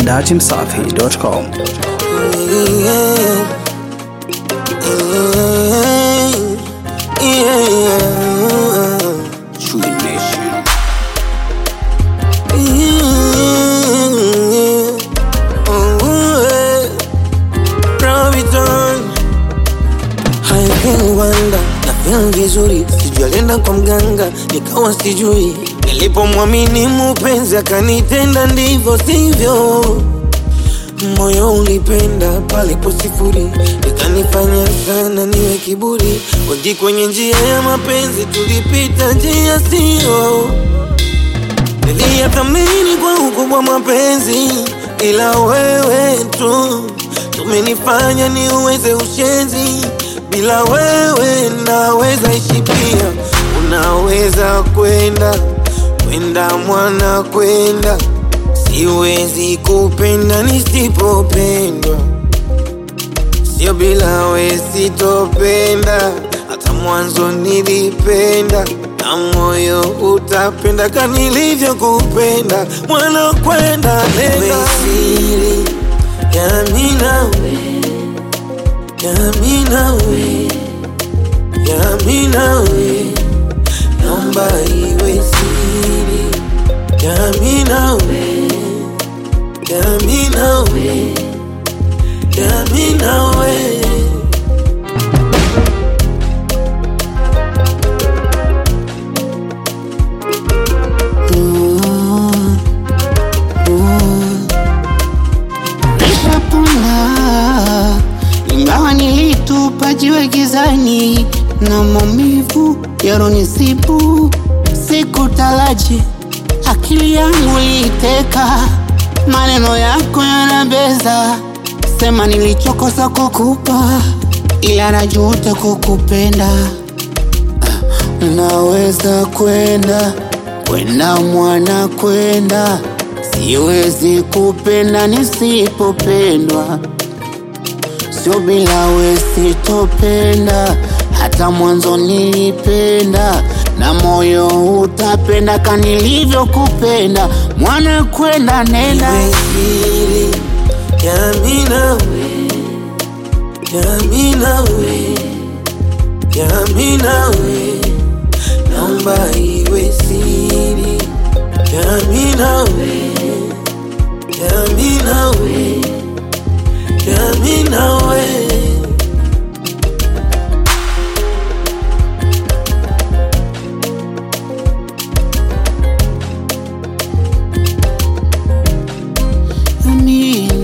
datimsafi.com. Chui Nation. Wanda na feel vizuri, sijui alienda kwa mganga, nikawa sijui. Nilipomwamini mupenzi akanitenda ndivyo sivyo, moyo ulipenda palipo sifuri, ikanifanya sana niwe kiburi. Wengi kwenye njia ya mapenzi tulipita njia sio Niliyathamini kwa ukubwa mapenzi, ila wewe tu tumenifanya niuweze ushenzi. Bila wewe naweza ishi pia, unaweza kwenda kwenda mwana kwenda, siwezi kupenda nisipopendwa, sio bila we sitopenda, hata mwanzo nilipenda na moyo utapenda kama nilivyokupenda, mwana kwenda nenda siri ya mimi nawe, ya mimi nawe, ya mimi nawe, naomba iwe siri ya mimi nawe, ya mimi nawe, ya mimi nawe. Nishapona ingawa nilitupa jiwe gizani na maumivu yaronisibu, sikutaraji akili yangu iliteka, maneno yako yanabeza, sema nilichokosa kukupa, ila najuta kukupenda. Naweza kwenda kwenda mwana kwenda, siwezi kupenda nisipopendwa, sio bila we sitopenda, hata mwanzo nilipenda na moyo utapenda ka nilivyokupenda, mwana kwenda nenda Iwe siri ya mimi nawe, ya mimi nawe, ya mimi nawe, naomba iwe siri ya mimi nawe, ya mimi nawe, ya mimi nawe. mimi